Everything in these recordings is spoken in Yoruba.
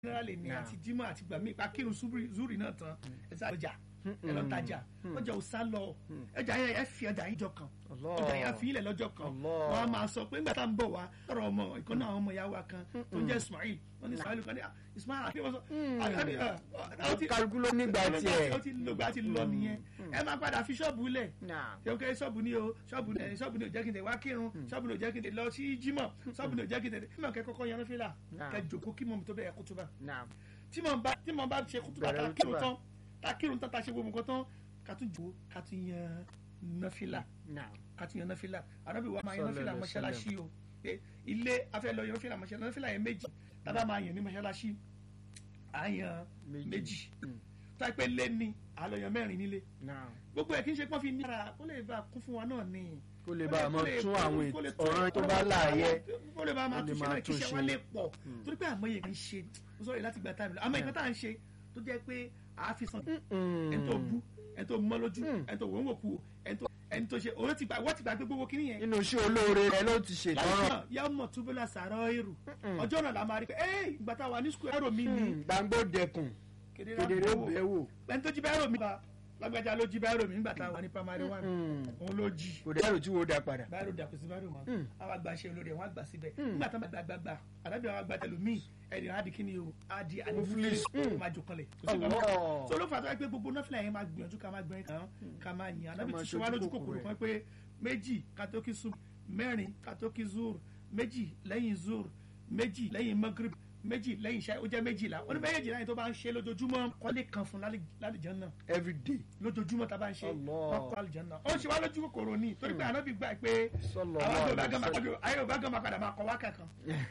generally ni Nah. àti jimá àti gbàmí ipa kírun zuri zuri náà tán ẹ sá ọjà ẹ lọ tajà ọjà ò sá lọ ọjà yẹn ẹ fi ọjà yín jọ kan Allah. ọjà yẹn fi ilẹ̀ lọ́jọ́ kan Allah. wọ́n á máa sọ pé nígbà tá à ń bọ̀ wá ọ̀rọ̀ ọmọ ìkan náà àwọn ọmọ ìyá wa kan tó ń jẹ́ Ismail wọ́n ní Ismail kan ní ah, Ismail àti wọ́n sọ àti ah, ó ti- kálukú ló nígbà tiẹ̀. ó ti lògbà ti lọ nìyẹn ẹ máa padà fi ṣọ́ọ̀bù lẹ̀ Nah. ṣé o kẹ́ ṣọ́ọ̀bù ni o ṣọ́ọ̀bù ni ṣọ́ọ̀bù ni ò jẹ́ kí n tẹ̀ wá kírun ṣọ́ọ̀bù ni ò jẹ́ kí n tẹ̀ lọ sí jímọ̀ ṣọ́ọ̀bù ni ò jẹ́ kí n tẹ̀ mímọ̀ kẹ́ kọ́kọ́ yan fílà Nah. kẹ́ jòkó kí mọ̀ tó bẹ̀rẹ̀ kútúbà Nah. tí mo bá tí mo bá ṣe kútúbà Bẹ̀rẹ̀ ta kírun kútúbà. tán ta kírun tán ta ṣe gbogbo nǹkan tán ká tún jòkó ká tún yan náfìlà Nah. ká tún yan náfìlà ànábì wa máa yan Sallallahu náfìlà alaihi mọ́ṣáláṣí o pé ilé afẹ́ lọ yan náfìlà mọ́ṣáláṣí náfìlà yẹn méjì tábà máa yan ní mọ́ṣáláṣí à ń yan Méjì. méjì Mm. tó a pé lé ní àlọ́ yan mẹ́rin nílé Nah. gbogbo ẹ̀ kí n ṣe pọ́n fi ní ara kó lè bá a kún fún wa náà ni kó lè bá a mọ kó lè- tún kó lè- àwọn kó lè ètò ọ̀ràn tó bá láàyè. kó lè bá a máa Kó lè tún ṣe máa náà kí tún iṣẹ́ ṣe. wa lè pọ̀ torí pé àmọ́ yẹn ń ṣe mo sọ̀rọ̀ láti gba táìmù lọ àmọ́ nǹkan tá à ń ṣe tó jẹ́ pé àá fi san ẹni tó bú ẹni tó mọ́ lójú ẹni tó wọ́n wò kú ẹni tó ẹni tó ṣe òun ti gbà wọ́n ti gbà pé gbogbo kínní yẹn nínú iṣẹ́ olóore rẹ ló ti ṣètọ́rọ̀. láìsàn yà mọ̀ túbúlà sàárọ̀ èrò ọjọ́ náà la máa rí pé ẹ́ ìgbà tá a wà ní sukùl ẹ̀rọ mi ni gbàngbó dẹkùn kedere kedere àbúrò bẹ́ẹ̀ wò. ẹni tó jí bẹ́ẹ̀ rò mí ba lágbájá ló jí bẹ́ẹ̀ rò mí nígbà tá a wà ní primary one òun ló jí kò dẹ́rù tí wo da padà. báyìí dàpọ̀ sí báyìí wọn àwọn àgbà ṣe olórí wọn àgbà síbẹ̀ nígbà tó ń gbà gbàgbà àdábì àwọn àgbà tẹlu míì ẹni á di kíni o á di animulis ó máa jò kanlẹ̀ kò sí Allah. kankan so ló fà tó wá pé gbogbo nọ́fìlà yẹn máa gbìyànjú ká máa gbẹ̀rẹ̀ kan ká máa yìn àdábì máa ti ṣe wá ṣojú lójú kòkòrò kòkòrò ẹ̀. kan pé méjì katoki sub mẹ́rin katoki zur méjì lẹ́yìn zur méjì lẹ́yìn magrib méjì lẹ́yìn ṣáà ó jẹ́ méjìlá ó ní méjì láyìn tó bá ń ṣe lójoojúmọ́ kọ́lé kan fún lálìjọ́ náà every day. lójoojúmọ́ tá a bá ń ṣe Allah. wọn kọ́ àlùjánnà ó ṣe wá lójú kòkòrò ní torí pé ànábì gbà pé Sallallahu àwọn àjọ bá alaihi gán máa wasallam. kọjú ayé ò bá gán máa padà máa kọ wákà kan.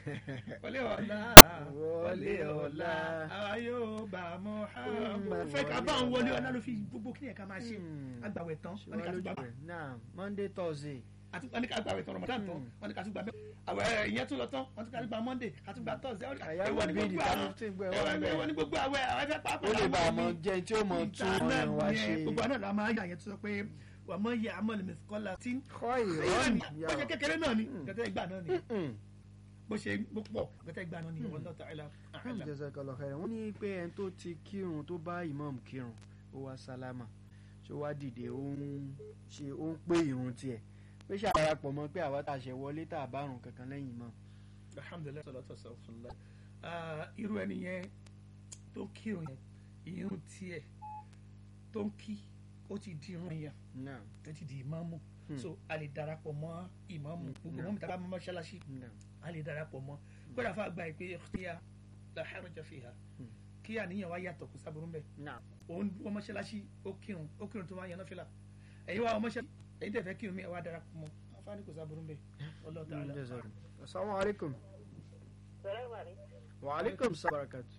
wọlé ọ̀la wọlé ọ̀la ayé ò bá mọ́ fẹ́ ká bá ń wọlé ọ̀la ló fi gbogbo kí ni ẹ̀ka máa ṣe agbàwẹ̀ tán ṣe wọ́n ní wá ká tún lójú gbà rẹ̀ náà monday thursday. àti wọ́n ní ká gbàwẹ̀ tán Ramadan tán wọ́n ní ká tún gbà bẹ́ẹ̀ àwẹ̀ ìyẹn tún lọ tán wọ́n tún ká gbà Monday ká tún gbà Thursday wọ́n ní ká- Àyà èwo ni bíi gbogbo ìdá àwọn- 15 gbọ́ ẹ̀ wá èwo- bẹ́ẹ̀. èwo ni gbogbo àwẹ̀ àwọn ẹ̀fẹ̀ pàápàá ó lè bá a láwọn mọ ní- jẹ tí ó mọ tún ìta náà ọ̀ràn wa nìyẹn ṣe. gbogbo àná la máa yà yẹn tó sọ pé wà mọ yẹ amọ̀lẹ̀ mẹ́sìkọ́lá tí kọ́ ìyẹn ìrọ́nì ni bó ṣe kékeré náà ni gẹ́tẹ́ ìgbà náà ni bó ṣe bó pọ̀ gẹ́tẹ́ ìgbà náà ni wallahu ta'ala a'lam. jazakallah khairan wọ́n ní pé ẹni tó ti kírun tó bá imam kírun ó wá sálámà ṣé ó wá dìde ó ń ṣe ó ń pé irun tiẹ̀ pé ṣàdarapọ̀ mọ́ pé àwa tá a ṣe wọlé tá a bá rùn kankan lẹ́yìn imam. alhamdulilayi salatu wasalam irú ẹni yẹn tó kírun yẹn irun tiẹ̀ tó ń kí ó ti di irun yẹn náà tó ti di ìmáàmù so a lè darapọ̀ mọ́ ìmáàmù gbogbo mọ́mú tàbá mọ́ mọ́ṣáláṣí náà a lè darapọ̀ mọ́ kódà fún àgbà ìpè ìkíyà la haraja fiha kí àníyàn wa yàtọ̀ kó sábúrú mbẹ náà òun wọ́n mọ́ṣáláṣí ó kírun ó kírun tó wá yan náfìlà ẹ̀yin wa wọ́n mọ́ṣáláṣí ẹ̀yin tẹ̀ fẹ́ kírun mi ẹ̀ wá darapọ̀ mọ́ afáàní kò sábúrú mbẹ Wallahu ta'ala. jazakallah. assalamu alaikum. Salaam alaikum. wa alaikum salaam barakatu.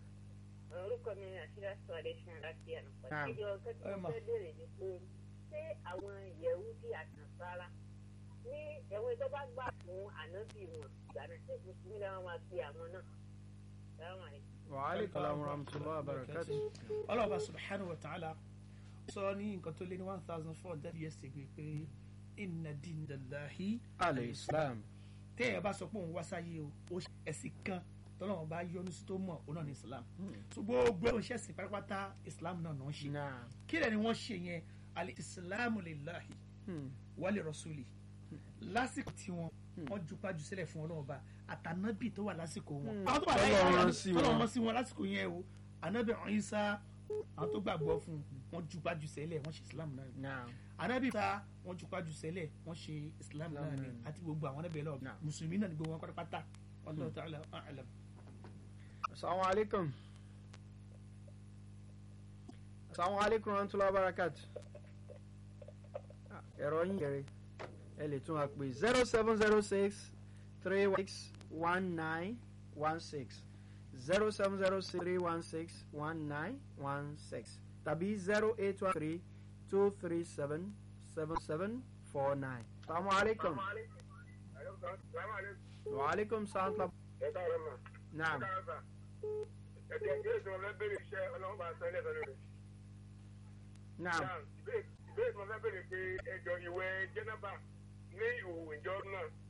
orúkọ mi ni àṣírà sọ̀rọ̀ ṣan láti ànàpọ̀. Ah. ìjọ kẹ́kọ̀ọ́ Ẹ mà. fẹ́ bèrè ni pé ṣé àwọn Yẹhudi àtànsára ní ẹ̀wọ̀n tó bá gbà fún ànábì wọn ìgbà náà ṣé mùsùlùmí làwọn máa fi àwọn náà. Salaam alaikum. wa alaikum salaam wa rahmatullahi wa barakatu. ọlọ́ọ̀bá subhanahu wa ta'ala sọ ní nǹkan tó lé ní one thousand four hundred years ago pé inna dinallahi al-islam. téèyàn bá sọ pé òun wá sáyé o ó ṣe ẹ̀sìn kan tọ́lọ́wọ́n bá yọ́nú sí tó mọ̀ òun náà ní islam so gbogbo ẹ̀ ń ṣẹ̀sìn pátápátá islam náà náà ń ṣe náà. kí lẹ́ni wọ́n ṣe yẹn al-islamu lillahi wa li rasuli lásìkò tí wọn wọn jupájú sílẹ̀ fún Ọlọ́run ba àtànábì tó wà lásìkò wọn. àwọn tó wà láyé Tọ́lọ́run àwọn rán sí wọn. tọ́lọ́run rán sí wọn lásìkò yẹn o ànábì Ìsá àwọn tó gbàgbọ́ fún un wọn jupájú sẹ́lẹ̀ wọ́n ṣe islam náà ni náà. ànábì ta wọn jupájú sẹ́lẹ̀ wọ́n ṣe islam náà ni náà ni. àti gbogbo àwọn ẹbẹ̀ lọ Náà. mùsùlùmí náà ni gbogbo wọn pátápátá Wallahu ta'ala a'lam. Assalamu alaikum. Assalamu alaikum warahmatullahi wabarakatuh. Ah, Ẹ̀rọ yín kẹrẹ. Ẹ lè tún wa pè zero seven zero six three one six one nine one six zero seven zero six three one six one nine one six tàbí zero eight one three two three seven seven seven four nine. Assalamu alaikum. Wa alaikum salaam. ẹ káàárọ̀ mà. Naam. ẹ káàárọ̀ sà. ẹ̀jẹ̀ ìbéèrè tí mo fẹ́ béèrè iṣẹ́ ọlọ́run bá sọ ilé ìtọ́jú rẹ̀. Naam. Náà, ìbéèrè ìbéèrè tí mo fẹ́ béèrè pé ẹjọ́ ìwẹ̀ jẹ́nàbà ní ìhòòhò ìjọ náà